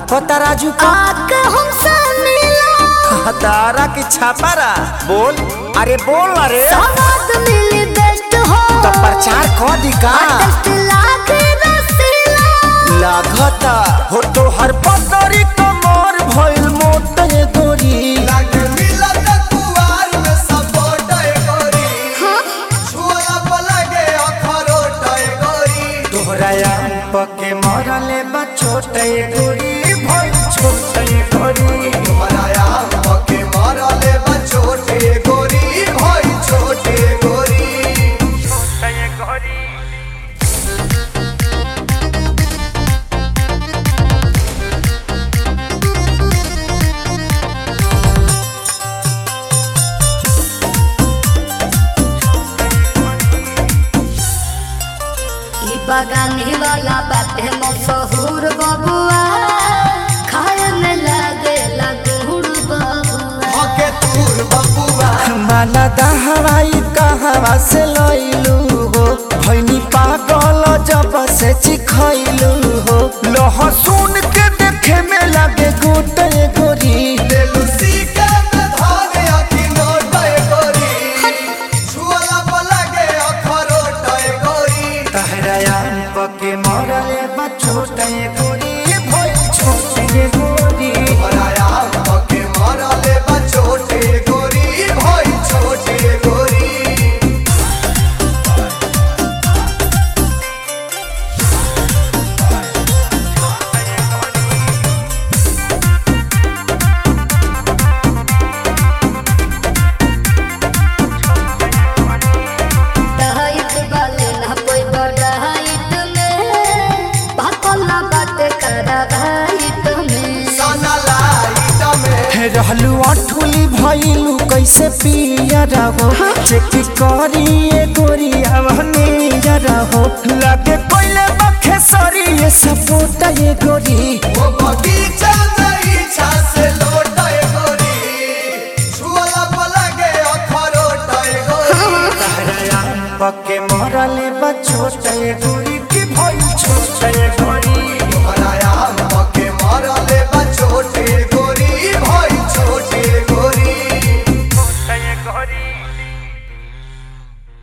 कहता राजू का आके हमसे मिला तारा की छापारा बोल अरे बोल अरे सवाद मिली बेस्ट हो तो प्रचार कर दी का टेस्ट लागे रसीला लागता हो तो हर पतरी कमर भइल मोटे गोरी लागे मिलत कुवार में सपोर्ट गोरी छुअला पलगे अखरोट गोरी तोहरा आम पके मरले बा छोटे गोरी भइल छोटे गोरी हराया पके मारले बचोटे गोरी भाई छोटे गोरी ई बगानी वाला बाटे मशहूर बबुआ खाए में लागे लगुड़ बबुआ हके तूर बबुआ माला दहवाई कहवा से लइलू हो भैनी पागल जब से चिखैलू हो लहसुन के देखे में लगे गोटे गोरी देलुसी के में धाने अखी नोट गोरी छुअला पलगे अखरोट गोरी तहरा आम पके मरले बा छोटे गोरी भइल छोटे गोरी हराया पके मारले बचोटे गोरी भाई छोटे गोरी डाइट वाले ना कोई डाइट में भातला बाटे करा डाइट में साना लाइट में रहलू अठुली भइलू कैसे पिया रहो चेक करिए गोरिया बहनी रहो लगे कोइले बखे सरी ये सपोटा ये गोरी वो बगीचा